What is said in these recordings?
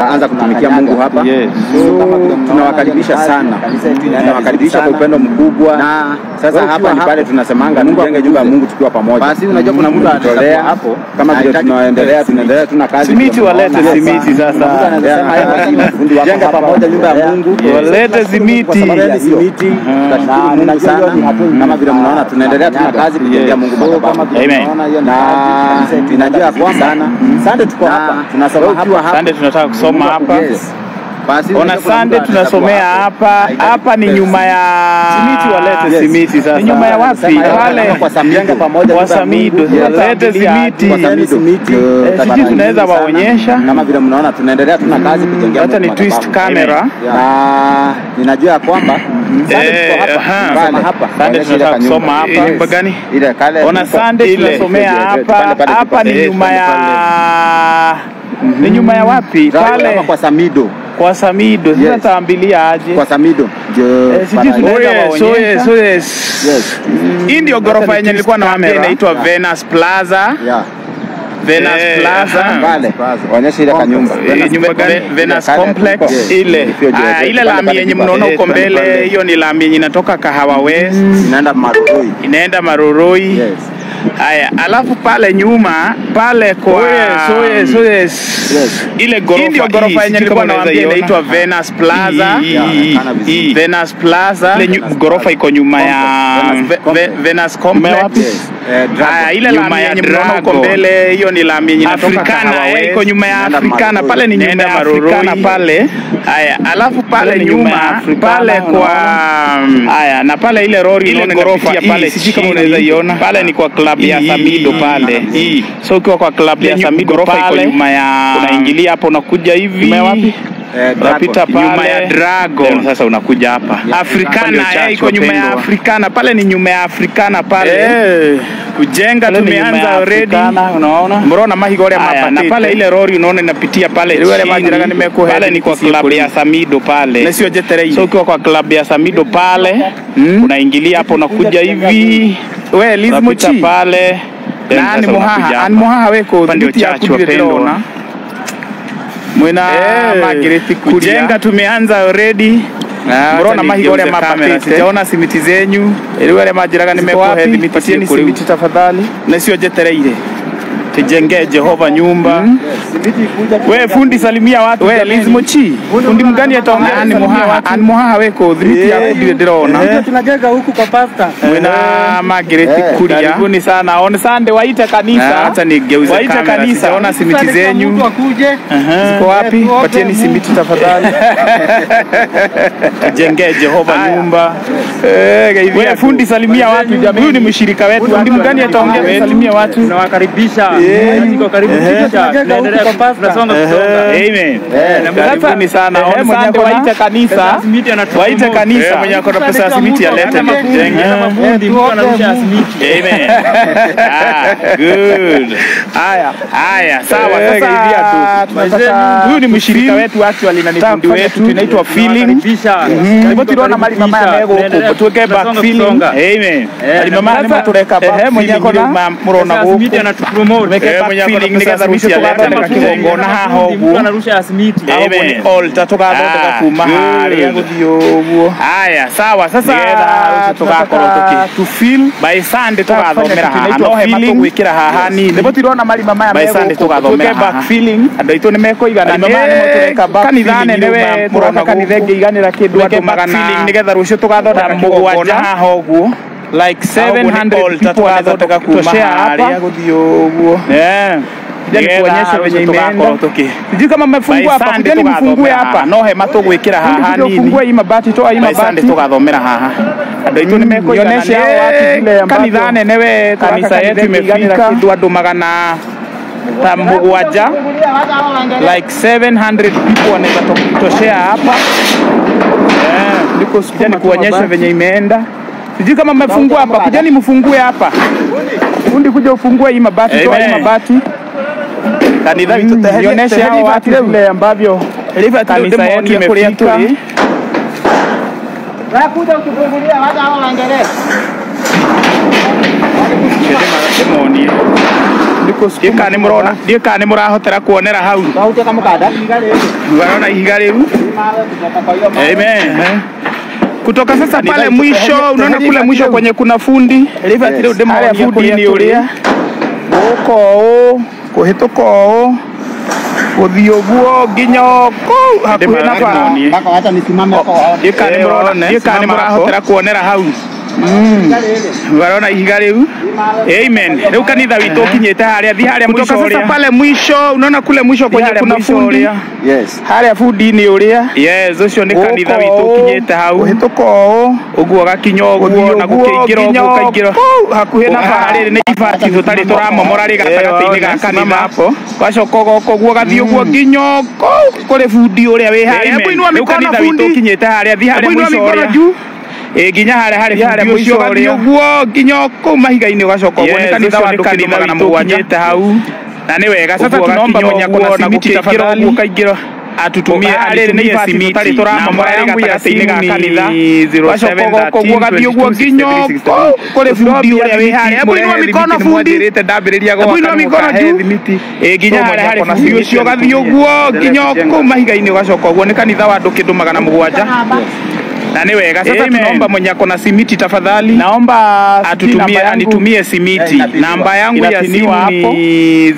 anza kutumikia Mungu hapa. Yes. So, tunawakaribisha sana, tunawakaribisha kwa upendo mkubwa. Na Sasa wewe hapa ukiwa ni hapo, pale tunasemanga Mungu tujenge nyumba ya Mungu tukiwa pamoja. Basi unajua kuna mtu Kujitolea atakuwa hapo, kama vile anahitaji tunaendelea tunaendelea tuna kazi Simiti tunaona walete hapa. simiti sasa. Mungu anasema haya, fundi wako Jenga hapa, pamoja nyumba ya endelea. Mungu. Yes. Walete simiti. Walete simiti. Tunashukuru Mungu sana kama vile mnaona tunaendelea tuna kazi kujengea Mungu madhabahu. Amen. Na ninajua ya kwamba Sunday tuko Na hapa tunasoma wewe ukiwa hapa. hapa, Sande tunataka kusoma hapa. Yes. Basi Ona unajua kuna Sande mtu tunasomea atakuwa hapa. Hapa ni nyuma ya Simiti walete Yes. simiti sasa. Ni nyuma ya wapi? Anasema Pale kwa Samido pamoja kwa Samido. Walete simiti. kwa Samido. Eh, Eh, sijui tunaweza sana. waonyesha. Kama vile mnaona tunaendelea tuna kazi kujengea Hata Mungu ni twist madhabahu. camera. Na ninajua ya kwamba Sunday Eh, tuko hapa. aha. Tunasoma hapa. Sunday Onyesha ile tunataka kanyumba. kusoma hapa. Yes. Nyumba gani? Ile kale. Ona Sande Ile. tunasomea Pale, hapa. pale, Hapa ni pale, nyuma pale, ya pale. ni nyuma ya wapi? Right Pale hapa kwa Samido. kwa Samido. Sasa Yes. taambilia aje? Kwa Samido. Jo. Eh, sijui tunaweza waonyesha. Yes. Hii ndio ghorofa yenye nilikuwa nawaambia inaitwa Venus Plaza. Yeah. Venus Eh, Plaza. aha. Pale. Onyesha ile kanyumba. Eh, nyumba gani? Venus Kale Complex tuko- ile. Ifyo juu. Ah, ile Pale, lami pale, yenye pale, mnaona pale, huko pale, mbele, pale. hiyo ni lami yenye inatoka Kahawa West Inaenda Maroroi. inaenda Maroroi. Yes. Haya, alafu pale nyuma pale kwa Yes. ile ghorofa, hii ndio ghorofa yenye nilikuwa nawaambia inaitwa Venus Plaza. Hii, hii, kana vizuri. Venus Plaza. Ile nyu- ghorofa iko nyuma ya Venus Ve- Ve- Venus Complex. Yes. Eh, Dragon. Haya, ile Nyuma lami ya yenye mnaona huko Dragon. mbele, hiyo ni lami yenye inatoka Africana, Kahawa eh, West. iko nyuma ya Inaenda Africana, Maroroi. pale ni nyuma Inaenda ya Maroroi Africana pale. Haya, alafu pale Pale ni nyuma ya nyuma Africana, pale kwa haya, na pale ile lori Ile unaona ghorofa inapitia pale, hii, sijui kama chini. unaweza iona. Pale ni kwa club ya Hii, Samido hii, pale. hii. So ukiwa kwa club ya Ile Samido ghorofa iko pale, nyuma ya- unaingilia hapo unakuja hivi. Nyuma ya wapi? Eh, Unapita Dragon. pale Nyuma ya Dragon. Then sasa unakuja hapa Yeah. Africana Pale eh, iko nyuma ya wapendwa. Africana pale ni nyuma ya Africana pale Eh. kujenga Pale ni nyuma tumeanza ya already Africana, unaona? mrona mahigo ria Haya, mapatite na pale ile rori unaona inapitia pale Ile wale chini. majiraga nimekuhe- pale ni kwa club ya Samido pale Na sio jetereire. so ukiwa kwa club ya Samido pale unaingilia hapo unakuja hivi We, Liz unapita Muchi. pale then Na sasa ni unakuja muhaha, hapa. ani muhaha weko Hapa ndio thibiti ya church kudire wapendwa. ndĩrona. mwina Eh, Margaret kujenga kujenga tumeanza already Ah, mrona acha mahigo ria nigeuze kamera, mapatite sijaona simiti zenyu ili wale majiraga Ziko nimekuhe wapi? thimiti Patieni ciĩ kũrĩ. simiti tafadhali na sio jetereire tujengee Jehova nyumba we fundi salimia watu we jameni. Liz Muchi fundi mgani ataongea Ani Salimia muhaha, watu. ani muhaha weko thibiti ya kudire ndĩrona tunajenga huku kwa pasta. mwina Margaret Eh, Kuria karibuni sana on Sunday waite Ah, kanisa hata nigeuze waite kamera, kanisa sijaona simiti Mtu zenyu akuje ziko wapi Eh, tuombe patieni Mungu. simiti tafadhali tujengee Jehova Haya. nyumba Eh, geithia we tu. fundi salimia watu jameni huyu ni mshirika wetu fundi mgani ataongea salimia watu tunawakaribisha. Eh. Niko karibisha. Tunaendelea huku kwa pasta. tunasonga kusonga. amen karibuni sana eh, on mwenye Sunday ako na- waite kanisa Simiti anatupromote. waite Eh, kanisa mwenye ako na pesa ya simiti alete Hata mafundi, tujenge hata mafundi, mtu anarusha simiti. amen ah, good haya haya sawa Eh, geithia sasa tu. tunataka- huyu ni mshirika wetu actually na ni fundi wetu tunaitwa feeling Tunawakaribisha. Nĩguo tũrona marima maya me gũkũ, Tunaendelea- tuweke back tunasonga feeling. kusonga. amen Eh, marima maya na nĩmo tũreka back ehe, mwenye feeling ako na- rĩu ma- mũrona Sasa simiti gũkũ anatupromote. Tuweke Eh, back mwenye ako na feeling pesa nĩgetha simiti rũciũ alete tũgathondeka mafundi, kĩgongona haha Mafundi, mtu ũguo anarusha simiti. Amen. Ũguo nĩ altar tũgathondeka Ah, kuma good. harĩa gũthiĩ ũguo haya sawa sasa Nĩgetha rũciũ tũgakorwo tunataka tũkĩ- to feel by Sunday tũgathomera haha no no hema feeling tũgwĩkĩra haha nini nĩguo tũrona marima maya By me Sunday gũkũ, tũgathomera tuweke back haha. feeling andũ aitũ nĩ mekũigana Marima maya nĩmo tũreka back kanitha feeling nene rĩu we ma- tũroka mũrona kanitha gũkũ. ĩngĩiganĩra kĩndũ Tuweke andũ back magana feeling nĩgetha rũciũ tũgathondeka magana mũgwanja mũgwanja haha ũguo like 700 altar people wanaweza tũgathondeka kuma kutoshea hapa harĩa gũthiĩ ũguo yeah Kuja nikuonyeshe venye imeenda. Sijui kama mmefungua hapa, kujeni mfungue hapa. no hema tũgwĩkĩra haha Kuja nini ufungue hii mabati, toa hii By Sunday mabati. tũgathomera haha andũ aitũ nĩ mekũigana Nionyeshe hao watu vile ambavyo kanitha nene we kanisa yetu imefika kĩndũ andũ magana ta mũgwanja like 700 people wanaweza to- kutoshea hapa niko kuja nikuonyeshe venye imeenda sijui kama mmefungua hapa kujeni mfungue hapa fundi kuja ufungue hii mabati toa hii Amen. mabati kanitha witũ Mm, teherie- nionyeshe teherie hao ibati watu rĩu. vile ambavyo kanisa yetu imefika Nakuja ukifungulia hata hao waendelee. Ndĩmonie ndiä kana nä må rona ndiä kana nä må rahotera kuonera hau Kautia kama kada. warona ihiga rä u Amen. kutoka sasa pale mwisho unaona kule mwisho kwenye kuna fundi Harĩa fundi-inĩ ũrĩa gũka ũũ kũhĩtũka ũũ gũthiĩ ũguo nginya kũu hakuhĩ na bara Mpaka wacha nisimame hapo. ndiä kana nä må rahotera kuonera hau warona ihiga rä u amen rä u kanitha witå kinyä te harä a thi harä kutoka sasa pale mwisho unaona kule mwisho kwenye kuna fundi Yes. harä a bundi-inä å rä a yes å cio nä kanitha witå kinyä te hau hä tå ka å å guo gakinya å guo na gå kä ingä ra å guo kaingä ra hakuhä na bara rä rä nä ibati tå tarä tå ramomora rä gatagatä-inä ga kanitha gacoka goka å guo gathiä å guo nginya kå rä bundi å rä a wä harä a inua mikono bundi kinyä te harä a thi harä inua mikono juu ä nginya harä harä harä må cio gathiä å guo nginya kå u mahiga-inä å gacoka å guo nä kanitha wa andå kä magana må gwanja hau na nä wega sasa tunaomba mwenye akona simiti tafadhali kaingä ra atutumie atutumie simiti namba yangu ya simu ni 07 guo gathie guo nginya kuri bundi uria wi haria hebu inua mikono fundi hebu inua mikono juu ĩ nginya harĩa harĩ bundi ũcio gathiĩ ũguo nginya kũu mahiga-inĩ ũgacoka ũguo nĩ kanitha wa andũ kĩndũ magana mũgwanja na nĩ wega sasa tunaomba mwenye akona simiti tafadhali naomba atutumie anitumie simiti namba yangu ya simu ni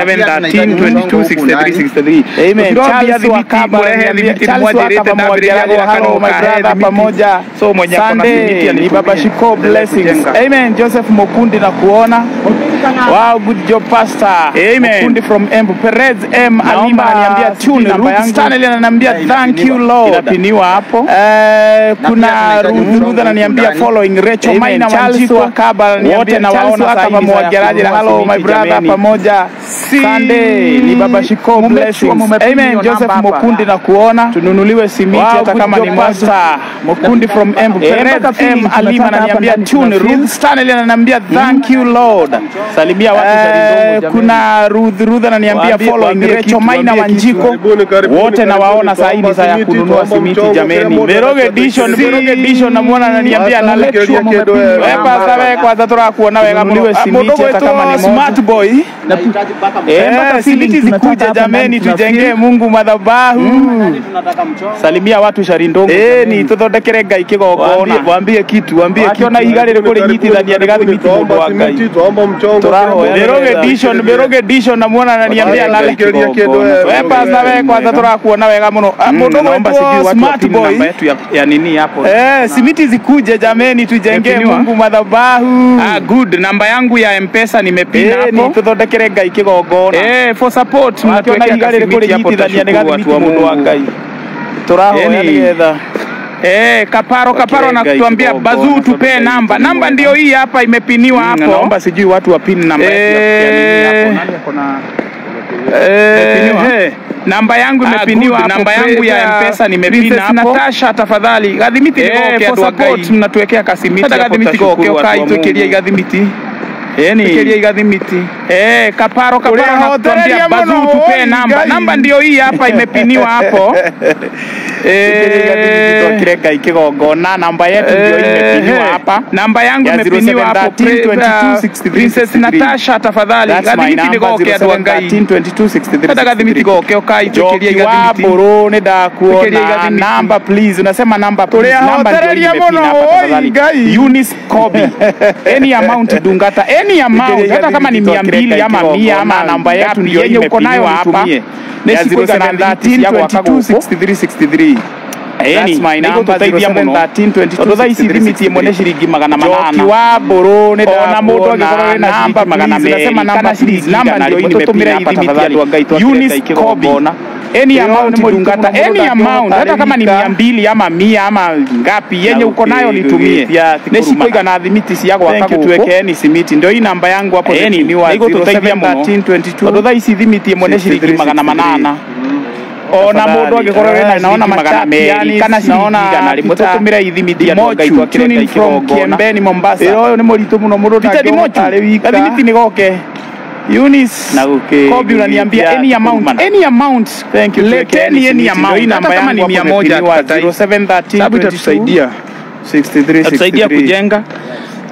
0713226363 amen Charles Wakaba murehe thimiti mwanjirite ndambĩrĩria gwaka no mũkahe thimiti so mwenye akona simiti ni baba Shiko blessings amen Joseph Mukundi na kuona wow good job pastor amen Mukundi from Embu Perez M Alima ananiambia tune Ruth Stanley ananiambia thank you Lord inapiniwa hapo eh kuna Ruth Ruth ananiambia following Rachel Maina Wanjiko wote nawaona sasa hivi mwageraji hello my brother pamoja Sunday ni baba Shiko blessings amen Joseph Mukundi na kuona tununuliwe simiti hata kama ni mwasta Mukundi from Embu Perez M Alima ananiambia tune Ruth Stanley ananiambia thank you Lord salimia watu eh, kuna Ruth Ruth ananiambia following Rachel Maina Wanjiko wote nawaona saa hii ni saa ya kununua simiti jameni Meroge edition Meroge edition namuona ananiambia na lecture wewe pasa wewe kwanza turakuona wega mno simiti hata kama ni smart boy eh simiti zikuje jameni tujengee Mungu madhabahu salimia watu Sharindongo eh ni tuthondekere ngai kigogona Waambie kitu, waambie kitu. akiona iga rĩrĩ kũrĩnyitithania nĩ gathimiti mũndũ wa ngai Beroge edition Beroge edition namuona ananiambia na Kĩũria kĩndũ wewe. we pasta we kwanza turakuona wega muno Ah, mũndũ gwĩtwo smart boy ya nini hapo Eh, simiti zikuje jameni tujengee Imepiniwa? Mungu madhabahu. Ah, good. Namba yangu ya M-Pesa nimepina Eh, ni hapo. tuthondekere ngai kigongona. Eh, for support Wakiona mnatuwekea iga rĩrĩ kasimiti hapo kũrĩnyitithania nĩ tutashukuru gathimiti watu wa mũndũ wa Mungu. ngai. Tũrahoya Yani- nĩgetha Eh, kaparo kaparo Wakilenga anatuambia ikigongona, bazuu tupe tupe namba. ikigongona. Namba ndio hii hapa imepiniwa Mm, hapo. naomba sijui watu wa pin namba yetu ya- ya nini hapo. Eh, Nani ako na- Imepiniwa? Eh, namba yangu Ah, imepiniwa good. hapo. Namba yangu ya Praise, M-Pesa nimepina Princess hapo. Natasha tafadhali gathimiti Eh, nĩgoke for andũ a support ngai mnatuwekea kasimiti hata hapo gathimiti tutashukuru goke watu wa ũkai twĩkĩrie Mungu. igathimiti Yani, twĩkĩrie igathimiti Eh, kaparo kaparo Ulihotereria anatuambia bazuu muno, tupe oi, namba. ngai. Namba ndio hii hapa imepiniwa hapo. Eh, twakire ngai kigongona namba yetu ndio imepiniwa Eh, hapa namba yangu Ya imepiniwa hapo 0713 Princess Natasha tafadhali That's my gathimiti number, nigoke andũ a ngai 0713 hata gathimiti goke ũkai twĩkĩrie Joki wa igathimiti Buru Twĩkĩrie ndakuona igathimiti. namba please unasema namba please namba ndio Tũrĩhotereria imepina mũno, hapa oi, tafadhali ngai. Eunice Kobi any amount dungata any amount hata kama ni mia mbili ama mia ama namba yetu ndio yenye uko nayo hapa ya 0713 That's my number, 0713 tondå thaa ici thimiti ĩmwe nĩ ciringi magana manana Joki wa Mbũrũ nĩ Ona mũndũ angĩkorwo wĩna namba ciringi magana please, merĩ, nasema namba kana ciringi please, namba igana, ndio rĩmwe imepina tũtũmĩre hapa ithimiti tafadhali. andũ a Ngai twakĩre Eunice Ngai Kobi kĩgongona. any Ĩyo amount nĩ mũritũ dungata mũno, any mũndũ amount hata kama ni angĩhota mia mbili ama mia ama ngapi yenye uko nayo nitumie gũkĩgĩtia ti nĩ kũruma. cikuigana thimiti cia gwaka Thank you, gũkũ tuwekeeni simiti ndio hii namba yangu hapo Eni, thiminiwa nĩigũtũteithia mũno. 0713 tondå thaa ici thimiti ĩmwe nĩ ciringi magana manana ona mũndũ angĩkorwo wĩna naona magana merĩ kana ciringi igana rĩmwe tũtũmĩre ithimiti andũ a Ngai twakĩre Ngai kĩgongona. Kiembeni Mombasa Ĩyo ũyũ nĩ mũritũ mũno mũndũ Peter Dimochu, gathimiti nĩ goke Eunice Na gũkĩ- Kobi unaniambia any amount kurumana. any amount Thank you, leteni tuwekeeni any simiti. amount Ndio hii hata namba kama ni yangu mia hapo moja imepiniwa tukatai. 0713 Sababu itatusaidia 63 Itatusaidia 63. kujenga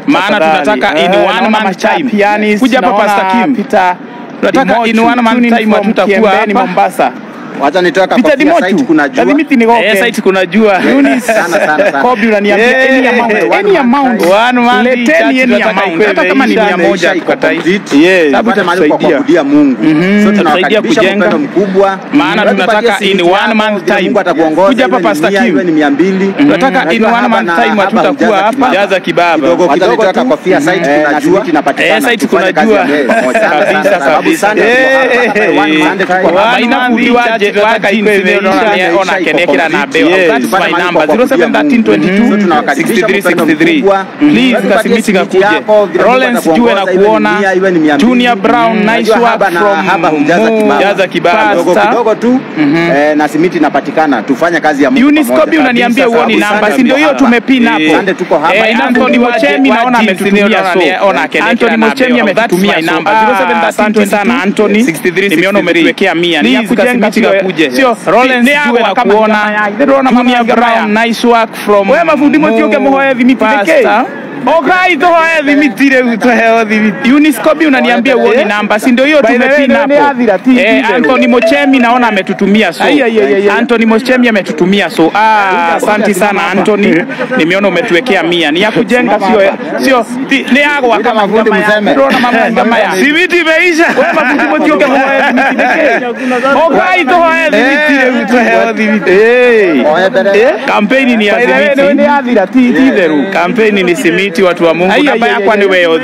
maana tunataka in one man time kuja hapa Pastor Kim tunataka in one man time hatutakuwa hapa Mombasa Wacha nitoe Peter kakofia Dimochu site kuna jua. lazimiti ni eh site kuna jua Sana sana sana. Kobi unaniambia Yeah. any amount any amount One man leteni church any tunataka amount ikuwe hata kama ni imeisha, mia moja Maisha iko tukatai complete. Yes. Tupate Sababu mahali kwa itatusaidia. kuabudia Mungu. So Itatusaidia tunawakaribisha kwa kujenga. upendo mkubwa. Maana Wewe tunataka tupatie in seat one yako, man vile time. Mungu atakuongoza. Kuja hapa iwe ni Pastor mia, Kim. iwe ni mia mbili. tunataka in Unajua one hapa man na time hapa hatutakuwa hujaza hapa kibaba. jaza kibaba Kidogo Wacha kidogo nitoe tu. kakofia site Eh, kuna na jua. simiti inapatikana. Eh, site Tufanye kuna kazi jua. ya mbele pamoja. Sana, Kabisa, sana, sababu kabisa. Sunday tuko hapa, Eh, one Sunday tuko hapa. One man Inakuliwaje, church waka ikuwe jinsi imeisha, unaona ni- imeisha, ona iko kenekera na complete. beo Yes. that's Tupate my mahali number kwa kuabudia Mungu. 071322 So tunawakaribisha kwa upendo 6363 mkubwa. please Tupatie kasimiti simiti kakuje yako, vile Mungu Rollins jue na atakuongoza, iwe ni kuona mia, iwe ni mia mbili. Junior Brown nice Unajua work haba na from haba hujaza Mu- kibaba. jaza kibaba Kidogo Pastor. kidogo tu eh, na simiti inapatikana. Tufanye kazi ya Mungu Eunice pamoja. Kobi unaniambia Kabisa, uoni kabisa, namba, kabisa. si ndio hiyo Eh, tumepin hapo. Sunday tuko hapa. Eh, Eh, Anthony Mochemi naona ametutumia so Anthony Mochemi ametutumia namba 0713 Asante sana Anthony. 63 Nimeona umetuwekea mia. Ni ya Please, kujenga kasimiti sio- kakuje. sio- Rollins ni ya jue na kama kuona jamaa ya- ndĩrona mama Junior ya Brown Brown. nice work from we mabundi mũtioke Mu- mũhoe thimiti Pastor. nĩkĩ okai tũhoe thimiti rĩu tũheo thimiti Eunice Kobi unaniambia uoni Eh? namba si ndio hiyo By the way, tumepin ndio hapo niathira, ti- Eh, ti- Anthony Mochemi naona ametutumia so Ai, ai, ai, ai, ai. Anthony Mochemi ametutumia so ah asante sana Anthony nimeona umetuwekea mia ni ya kujenga sio sio ti- ni ya gwaka Ita mafundi manyama ya- mseme. ndĩrona mama ngama ya Simiti imeisha we mabundi mũtioke mũhoe thimiti nĩkĩ okai tũhoe thimiti rĩu tũheo thimiti Eh. Oya mbere. Eh? kampeni ni ya By the way, simiti nĩ yathira ti ti theru kampeni ni simiti watu wa Mungu Ai, namba ai, ai, yakwa ni ai, wewe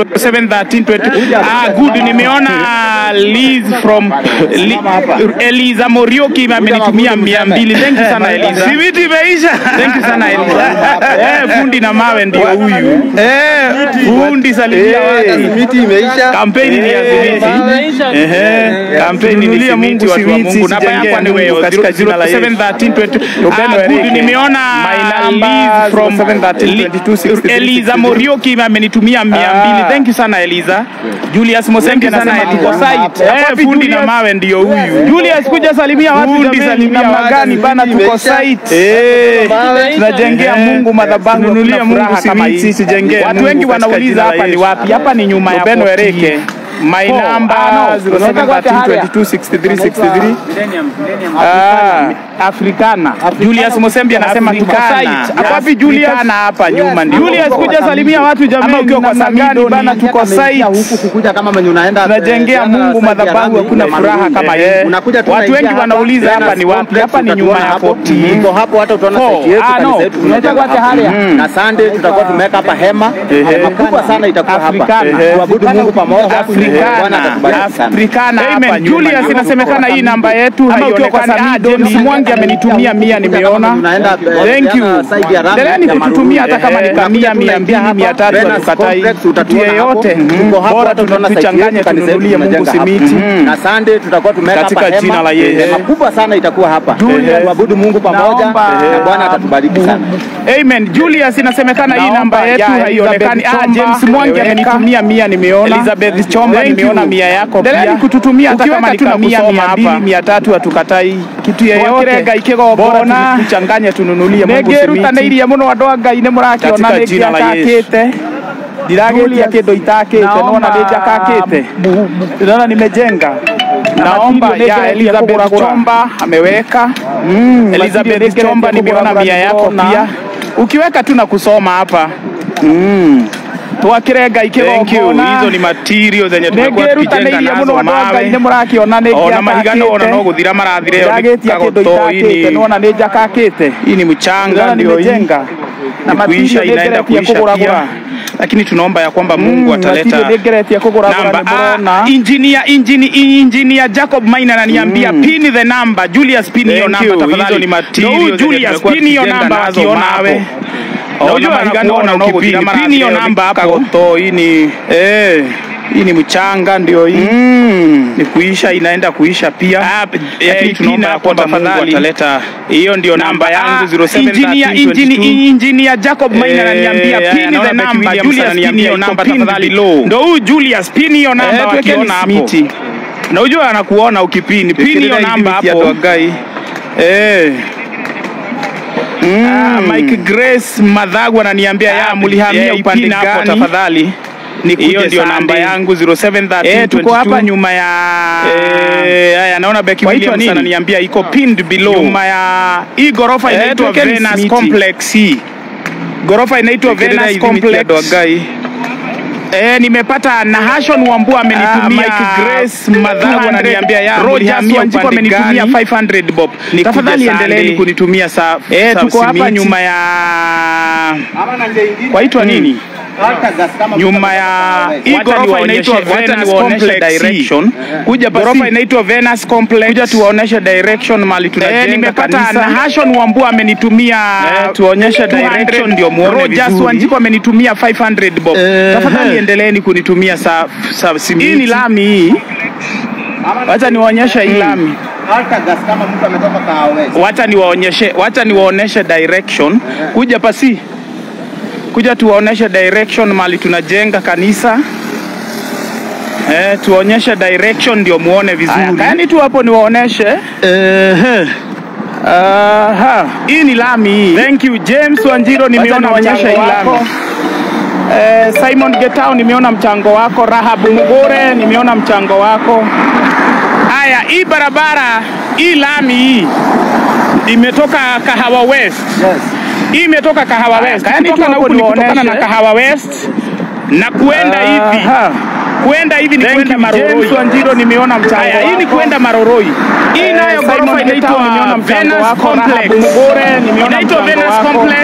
071320 ah good nimeona Liz from Li, Eliza Morioki amenitumia 200 thank you sana Eliza simiti imeisha thank you sana Eliza eh fundi na mawe ndio huyu eh fundi salimia watu Simiti imeisha. kampeni ni ya simiti ehe kampeni ni Tununulie simiti Mungu watu wa simiti, Mungu namba sijengee yakwa ni Mungu wewe katika jina la Yesu. 071320 Upendo ah good Erike. nimeona My number Liz from 0713226363. Eliza Morioki amenitumia 200 thank you sana Eliza Julius Mosenge Thank you sana, anasema Eliza. tuko site Eh, eh fundi na Julius. mawe ndio huyu Julius kuja salimia watu Fundi jameni, salimia namna watu, gani bana, tuko imeisha. site eh tunajengea Eh, Mungu madhabahu, tununulie hakuna Mungu furaha kama simiti, hii. sijengee Watu Mungu wengi katika wanauliza jina la hapa ni Yesu. wapi? Hapa ni nyuma ya Upendo Fort Erike my Four. number Ah, no, 0713226363 Ah, Africana. Julius Mosembi anasema tuko Africana. site Hapo wapi Julius? Africana hapa nyuma ndio Julius kuja salimia watu jameni, Ama ukiwa kwa namna gani Samido bana, ni- tuko site. huku kukuja kama mwenye unaenda tunajengea eh, Mungu side ya madhabahu, Rami, hakuna ile furaha Maruni. kama Eh, hii. unakuja tu Watu unaingia wengi hapa, wanauliza hapa ni wapi? complex, Hapa ni nyuma utatuona ya hapo. Fort. Tuko hapo hata utaona Four. site yetu Ah, kanisa no. yetu tumejenga Unataka hapa. haria? na Sunday tutakuwa tumeweka hapa hema hema kubwa sana itakuwa hapa Africana. tuabudu Mungu pamoja Bwana Africana. atatubariki sana Africana hapa Amen. nyuma. Julius Ndio inasemekana tuko hii namba yetu Ama ukiwa kwa haionekani. Ah, Samido, James ni- Mwangi amenitumia mia nimeona. Unaenda, eh, Thank you. tena side ya Rami, Endeleni ya kututumia hata kama ni Maruni. kamia, Unakuja mia mbili, tunaingia mia hapa, tatu, Venus hatukatai. Complex, Kitu utatuona yeyote. hapo. Mhm. Tuko hapo, Bora hata utaona site tuchanganye, yetu, kanisa yetu tununulie Mungu tumejenga hapa. simiti. na Sunday tutakuwa tumeweka Katika hapa jina hema la Yesu. hema kubwa sana itakuwa hapa Julius. tuabudu Mungu pamoja Naomba- na Bwana atatubariki sana Amen. Julius inasemekana hii Naomba namba yetu ya haionekani. Elizabeth Ah, Chomba, James Mwangi Rebecca. amenitumia mia nimeona. Elizabeth Chomba Thank nimeona you. mia yako pia. Endeleni kututumia hata Ukiweka kama ni tu na kamia, kusoma mia hapa. mbili, mia tatu hatukatai. kitu yeyote Twakirenga ikigogora Bona. tuchanganye tununulie Mungu nĩngĩrutanĩirie mũno andũ a ngai nĩ mũrakiona Katika nĩ jina la ngĩakakĩte ndiragĩtia kĩndũ itakĩte nona nĩ njakakĩte nona nimejenga Naomba ya Elizabeth Chomba ameweka. Mm, Elizabeth Masinde Chomba nĩngeretie nimeona kũgũra mia yako nĩndĩrona. pia. Ukiweka tu na kusoma hapa. twakirenga Thank you. ikĩgongona Hizo ni material zenye nĩ tumekuwa tukijenga ngĩrutanĩirie nazo mũno andũ a ngai mawe. nĩ mũrakiona nĩ Ona mahigano ona no ngĩakakĩte guthira marathire yo ndiragetia kĩndũ kagoto itakĩte ini nona nĩ njakakĩte hii ni mchanga nona ndio hii nimejenga na ni kuisha material inaenda nĩngeretie kuisha kũgũragũra pia lakini tunaomba ya kwamba Mungu ataleta nĩngeretie kũgũragũra namba nĩ ah, mũrona engineer engineer engineer Jacob Maina ananiambia pin the number Julius pin hiyo Thank namba you. tafadhali Hizo ni material No, zenye Julius tumekuwa pin hiyo tukijenga namba nazo wakiona mawe. hapo Ona Unajua mahigano ona ona ukipini ukipini. pin hiyo namba hapo Kagoto, hii ni eh hii ni mchanga ndio hii Mm. ni kuisha inaenda kuisha pia Ah, lakini eh, tunaomba pin ya kwamba hapo Mungu tafadhali. ataleta hiyo ndio namba namba yangu yangu 07 engineer 13 engineer 22. engineer Jacob Maina Eh, ananiambia eh, pin naona the Becky number Williams Julius pin ananiambia hiyo iko namba pinned tafadhali below. ndio huyu Julius pin hiyo namba Eh, tuwekeni wakiona hapo simiti. na unajua anakuona ukipini pin hiyo Fikiri namba hizi miti ya hapo Dwagai. eh Ah, Mike Grace Madhagu ananiambia ya mlihamia upande gani? Tafadhali hiyo ndio namba yangu 0713 Eh, tuko hapa nyuma ya eh, haya naona Becky Waitwa Williams nini? ananiambia iko pinned below nyuma ya hii gorofa Eh, inaitwa tuwekeni Venus simiti. Complex hii gorofa inaitwa Tuwekelea Venus hivi miti ya Complex Doagai. Eh, nimepata Nahashon Wambua amenitumia Mike Grace Madhagu ananiambia ya Rogers mlihamia Wanjiku upande amenitumia gani? 500 bob. Nikuje Tafadhali Sunday. endeleeni kunitumia sa, Eh, sa tuko hapa simiti. nyuma ya Ama na njia ingine. kwaitwa nini? Altagas kama nyuma ya hii Wacha gorofa niwaonyeshe- inaitwa wacha Venus niwaonyeshe Complex. direction. Kuja basi. Gorofa inaitwa Venus Complex. Kuja tuwaoneshe direction mali tunajenga Eh, nimepata kanisa. Nahashon Wambua amenitumia Eh, tuonyeshe 200. direction ndio muone Rogers vizuri. Wanjiku amenitumia 500 bob. Eh, Tafadhali eh. endeleeni kunitumia sa, sa simiti. Hii ni lami hii. Wacha niwaonyeshe hii Mm. lami. Altagas kama mtu ametoka Kahawa. Wacha niwaonyeshe, wacha niwaoneshe direction. Kuja pasi. Kuja tuwaoneshe direction mali tunajenga kanisa. Eh, tuonyeshe direction ndio muone vizuri. Aya, Yaani tu hapo niwaoneshe. Ehe. Aha. Hii ni lami hii. Thank you James Wanjiro, nimeona niwaonyeshe mchango hii wako. lami. Eh, Simon Getao nimeona mchango wako. Rahabu Mugore nimeona mchango wako. Haya, hii barabara hii lami hii imetoka Kahawa West. Hii imetoka Kahawa Haya, West. yaani Kutoka tu na hapo huku ni kutokana na niwaoneshe. Kahawa West na kuenda hivi. Aha. Kuenda hivi ni Thank kwenda you James Maroroi. Wanjiro, nimeona mchango Haya, hii ni wako. kwenda Maroroi. Hii Eh, nayo Simon gorofa Getao inaitwa nimeona mchango Venus wako. Complex. Rahabu Mugore nimeona Inaitwa mchango Venus wako. Complex.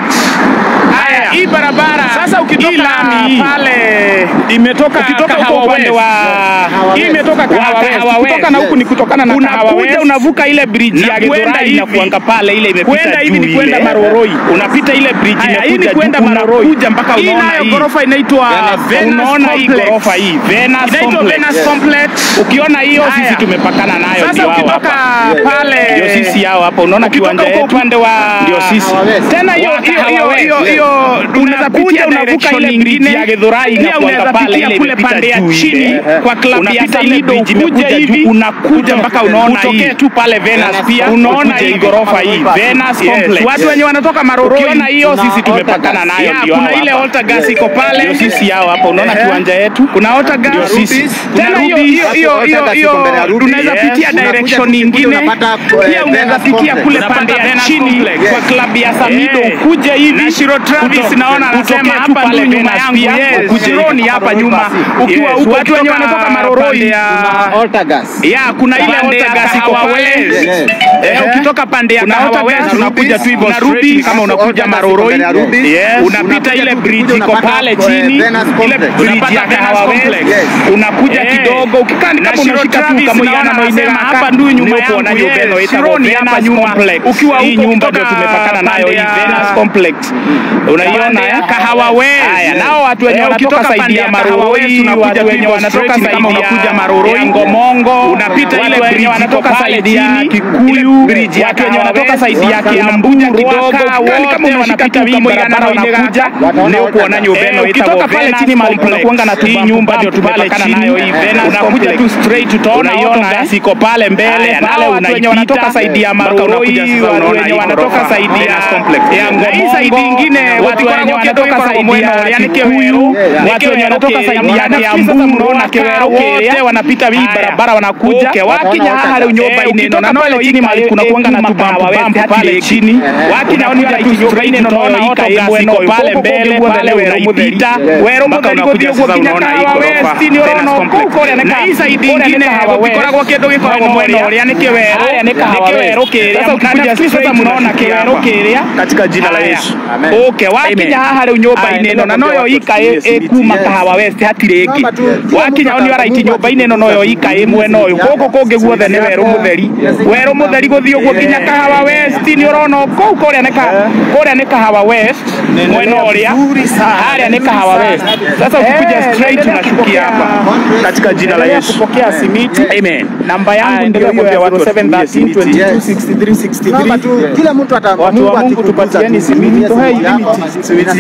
Haya, hii barabara Sasa ukitoka hii lami hii pale imetoka ukitoka huko Kahawa upande West. wa Hii imetoka Kahawa West. Kahawa West. Kutoka na huku ni kutokana na Kahawa unakuja West. unavuka ile bridge Na ya kuenda Githurai hivi. inakuanga pale ile imepita Kwenda hivi juu ni kwenda ile. Maroroi. Unapita ile bridge Haya, hii imekuja ni kwenda juu, Maroroi. unakuja mpaka Hii unaona nayo hii. gorofa inaitwa Venus unaona hii Complex. gorofa hii Venus Inaitwa Complex. Venus Complex. Ukiona hiyo Haya. sisi tumepakana nayo Sasa ndio hao ukitoka hapa. pale ndio sisi hao hapa unaona Ukitoka kiwanja huko yetu upande wa ndio sisi Kahawa West. tena hiyo Wa hiyo Kahawa hiyo West. hiyo hiyo Unaweza unakuja pitia unavuka direction ile nyingine bridge ya Githurai pia inakuanga unaweza pale pitia ile kule imepita pande ya juu ile. chini Ehe. kwa klabu ya Unapita ile Samido bridge ukuje imekuja hivi juu, unakuja mpaka unaona hii. utokee tu pale Venus pia unaona ukuje hii hivi. gorofa hii Venus Yes. Complex. Watu wenye wanatoka Maroroi Ukiona hiyo Kuna sisi altar tumepakana gas. nayo Yeah, ndio kuna hao ile hapa. altar gas iko pale Ndio sisi hao hapa unaona Ehe. kiwanja yetu kuna altar gas Ndio sisi. tena Kuna hiyo Ruby. hiyo hiyo Hapo hiyo altar gas hiyo iko mbele ya Ruby. tunaweza Yes. pitia Unakuja direction kukikuja nyingine unapata, eh, pia unaweza Venus pitia Complex. kule Unapata pande ya Venus chini Complex. kwa klabu ya Samido Eh. ukuje hivi Na Shiro Travis Kuto- naona anasema utokee tu hapa pale ndio nyuma Venus yangu pia, yes. ukuje Jironi hivi. hapa nyuma ukiwa Yes. huko Watu wenye kutoka wanatoka Maroroi. pande ya Altagas. ya kuna ile Pande altar ya gas iko Kahawa pale West. Yes. Eh, ukitoka pande ya Kuna Kahawa altar gas, West unakuja tu hivyo na straight Ruby kama unakuja Altar gas iko Maroroi. mbele ya Ruby. Yes. unapita Unakuja ile tu bridge ukikuja iko unapata, pale eh, chini Venus ile Complex. bridge ya Unapata Kahawa Venus West Complex. unakuja Eh. kidogo ukikaa Na kama Shiro unashika tu Travis kama naona yana anasema noineka hapa ndio nyuma Ndio kuona yangu, hiyo yes. Venus itakuwa Shironi hapa Venus nyuma. Complex. Ukiwa hii huko nyumba ndio kutoka tumepakana nayo pande hii ya- Venus Complex unaiona Pande ya Kahawa West. haya nao watu wenye Eh, wanatoka ukitoka saidi pande ya ya Kahawa Maroroi West, unakuja watu tu wenye hivyo wanatoka straight saidi kama unakuja ya Maroroi. ya Ngomongo Unapita wale ile wenye bridge wanatoka iko pale saidi ya chini, Kikuyu ile bridge ya watu wenye Kahawa wanatoka West, saidi ya unakuja Kiambu kidogo, Ruaka ukikani wote kama unashika wanapita tu hii kama barabara yana wanakuja Wataona leo altar kuona gas. nyubeno Eh, ukitoka pale chini mali kunakuanga na hii nyumba ndio tumepakana nayo hii Venus unakuja tu Complex. straight utaona Unaiona, auto gas eh? iko pale mbele Haya, pale nao watu wenye unaipita wanatoka saidi ya mpaka Maroroi, unakuja sasa watu unaona wenye hii wanatoka ghorofa, saidi ya- Venus Complex. ya Na Ngomongo, hii saidi ingine watu watu wenye wenye wanatoka wanatoka saidi Mweno, ya yani Kikuyu Kewero, watu wenye wanatoka Kewero, saidi ya Kewero, Kiambu Kewero, na Kewero wote wote wanapita hii Haya. barabara wanakuja Okay, wakinya wataona haha leo altar nyumba gas. ineno Ukitoka na pale pale chini chini mali mali kuna kuanga na kuna tubambu Kahawa bambu West pale hati chini Ehe. wakina onira nyumba ineno naona auto gas iko pale mbele pale unaipita wero mpaka mutheri unakuja guthie sasa gukinya unaona hii Kahawa ghorofa, West ni Venus urono Complex. kuu kuria Na hii side ingine gũtikoragwo kĩndũ gĩkoragwo mwena ũrĩa nĩ kĩwerũ Haya ni Kahawa nĩ kĩwerũ West. kĩrĩa Sasa ukikuja Na nafikiri straight sasa mnaona unashukia kĩwerũ hapa. kĩrĩa katika jina la Haya. Yesu Amen. okay wakinya haha rĩu nyũmba-inĩ ĩno na noyo ika ĩ ĩ kuma kahawa west hatirĩ Kama tu, ĩngĩ kila wakinya mtu oni araiti atakumbuka nyũmba-inĩ ĩno noyo ika ĩ mwena ũyũ gũkũ kũngĩ guothe nĩ werũ mũtheri werũ mũtheri gũthiĩ ũguo nginya kahawa west nĩ ũrona kũu kũrĩa nĩ ka- kũrĩa nĩ kahawa west mwena ũrĩa harĩa nĩ kahawa west sasa ukikuja straight unashukia hapa katika jina la Yesu kupokea simiti amen namba yangu Haya, ndio ndio hiyo ya watu watumie 0713 simiti. 22 63 Naomba 63 tu kila mtu ata Watu wa Mungu Mungu akikugusa tupatieni tu, simiti, tumia toa hii simiti yako, limiti. simiti yako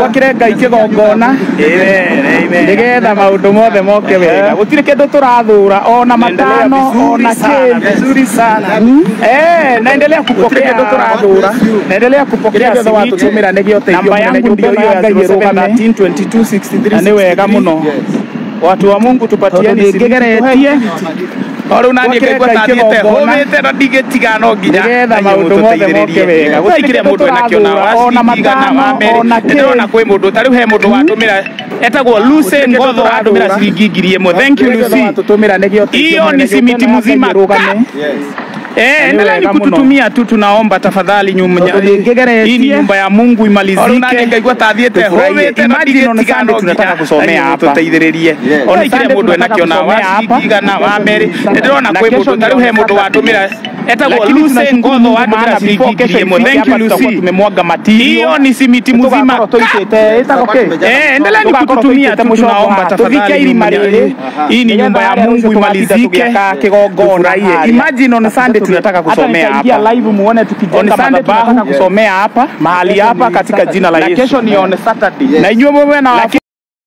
gwakire ngai kigongona nigetha maundu mothe moke wega gutire kindu turathura ona matano ona vizuri sana Eh, naendelea kupokea kindu turathura naendelea kupokea watutumira nigio namba yangu ndio hiyo ya 07 na ni wega muno watu wa mungu tupatieni ngĩgeretie rĩu naniĩ ngaigua ta thiĩte kigongona. hũmĩte na ndigĩtiga no nginya Nĩgetha maũndũ mothe moke wega. gũtirĩ kĩrĩa mũndũ enakiona wa Ona ciringi igana matano, wa merĩ ona ndĩrona kwĩ mũndũ ta rĩu he mũndũ watũmĩra etagwo Lucy Ngotho watũmĩra ciringi ngiri ĩmwe thank you Lucy watutumira nigio Hiyo ni simiti mzima. Eh, endelea ni wega muno. kututumia tu, tunaomba tafadhali. Nyumba Tondũ nĩngĩgeretie. hii ni nyumba ya Mungu Rĩu naniĩ imalizike. ngaigua ta thiĩte Tufurahie. hũmĩte na Imagine on ndigĩtiga Sunday no tunataka nginya kusomea Mungu hapa. tuteithĩrĩrie Ona On kile Sunday mũndũ tunataka enakiona wa kusomea hapa. ciringi igana wa merĩ ndĩrona Na kwĩ kesho mũndũ ta rĩu he ndio mũndũ watũmĩra etagwo Lakini Lucy tunashukuru Ngotho Mungu watũmĩra maana ciringi before ngiri kesho ĩmwe ifike thank you hapa tutakuwa Lucy tumemwaga material. hiyo ni simiti mzima Tugakorwo tũitĩte ĩtagwo kĩ? Eh, endelea ni Tugakorwo kututumia tũitĩte tu, mũcongo tunaomba haha. tafadhali. Tũthike irima rĩrĩ. Hii ni nyumba ya Nĩgetha harĩa Mungu rũciũ tũgatinda imalizike. tũgĩaka kĩgongona Tufurahie. harĩa. Imagine on Sunday tunataka Hata kusomea nitaingia hapa. live muone On tukijenga Sunday madhabahu tunataka kusomea hapa mahali hapa katika jina la Na Yesu. kesho ni on Saturday. Na inyuĩ mume na